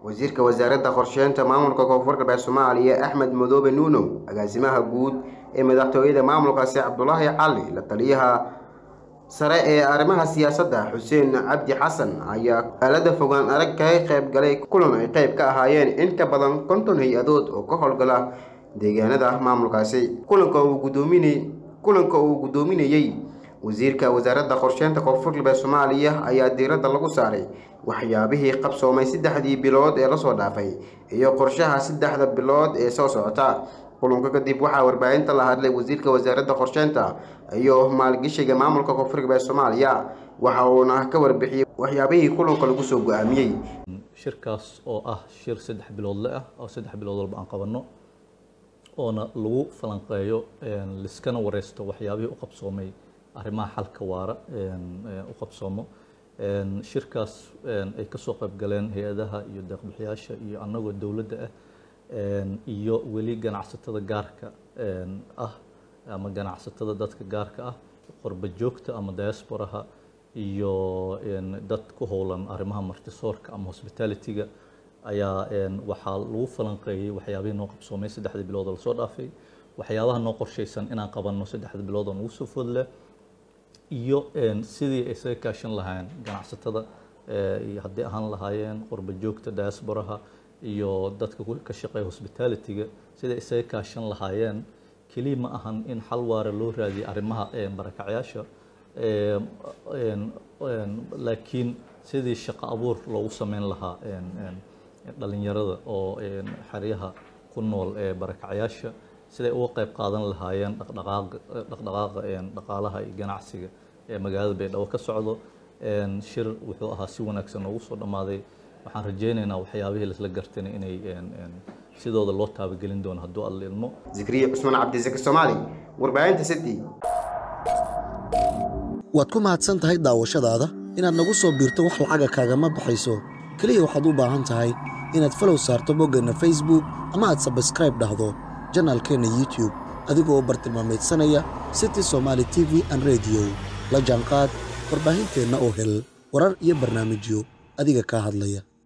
wasiirka wasaaradda qorsheynta maamulka koonfur galbeed soomaaliya axmed madoobe nuunow agaasimaha guud ee madaxtooyada maamulkaasi cabdulaahi cali la taliyaha sare ee arrimaha siyaasadda xuseen cabdi xasan ayaa aalada fogaan arag kaga qayb galay kulan ay qayb ka ahaayeen in ka badan konton hay-adood oo ka howlgala deegaanada maamulkaasi kulanka uu gudoominay kulanka uu guddoominayey wasiirka wasaaradda qorsheynta koonfur galbeed soomaaliya ayaa diiradda lagu saaray waxyaabihii qabsoomay saddexdii bilood ee lasoo dhaafay iyo qorshaha saddexda bilood ee soo socota kulanka kadib waxaa warbaahinta la hadlay wasiirka wasaaradda qorsheynta iyo maalgashiga maamulka koonfur galbeed soomaaliya waxa uuna ka warbixiyey waxyaabihii kulanka lagu soo go-aamiyey shirkaas oo ah shir saddex biloodle ah oo saddex bilood walba aan qabanno oona lagu falanqeeyo liskana wareysto waxyaabihii u qabsoomay arrimaha xalka waara u qabsoomo shirkaas ay kasoo qayb galeen hay-adaha iyo deeqbixiyaasha iyo annagoo dowladda ah iyo weli ganacsatada gaarka ah ama ganacsatada dadka gaarka ah qorba joogta ama diasporaha iyo dad ku howlan arrimaha martisoorka ama hospitalityga ayaa waxaa lagu falanqeeyey waxyaabihii noo qabsoomay saddexdii bilood oo lasoo dhaafay waxyaabaha noo qorshaysan inaan qabanno saddexda bilood oo nagu soo foodleh iyo sidii ay isaga kaashan lahaayeen ganacsatada iyo haddii ahaan lahaayeen qurba joogta diasporaha iyo dadka ka shaqeeya hospitalityga siday isaga kaashan lahaayeen keliya ma ahan in xal waara loo raadiyo arrimaha barakacyaasha laakiin sidii shaqo abuur loogu sameyn lahaa dhalinyarada oo xeryaha ku nool ee barakacyaasha siday uga qayb qaadan lahaayeen dhaqdhaqaaqa dhaqaalaha iyo ganacsiga ee magaalada baydhabo ka socdo shir wuxuu ahaa si wanaagsan noogu soo dhammaaday waxaan rajaynaynaa waxyaabihii laisla gartana inay sidooda loo taabagelin doono hadduu alla ilmo zikriye cusmaan cabdisaki soomaali warbaahinta city waad ku mahadsan tahay daawashadaada inaad nagu soo biirto wax lacaga kaagama baxayso keliya waxaad u baahan tahay inaad falow saarto boggeenna facebook ama aad sabskraib dhahdo janaalkeenna youtube adigoo bartilmaamaydsanaya city somaali t v an rediyo la jaanqaad warbaahinteenna oo hel warar iyo barnaamijyo adiga kaa hadlaya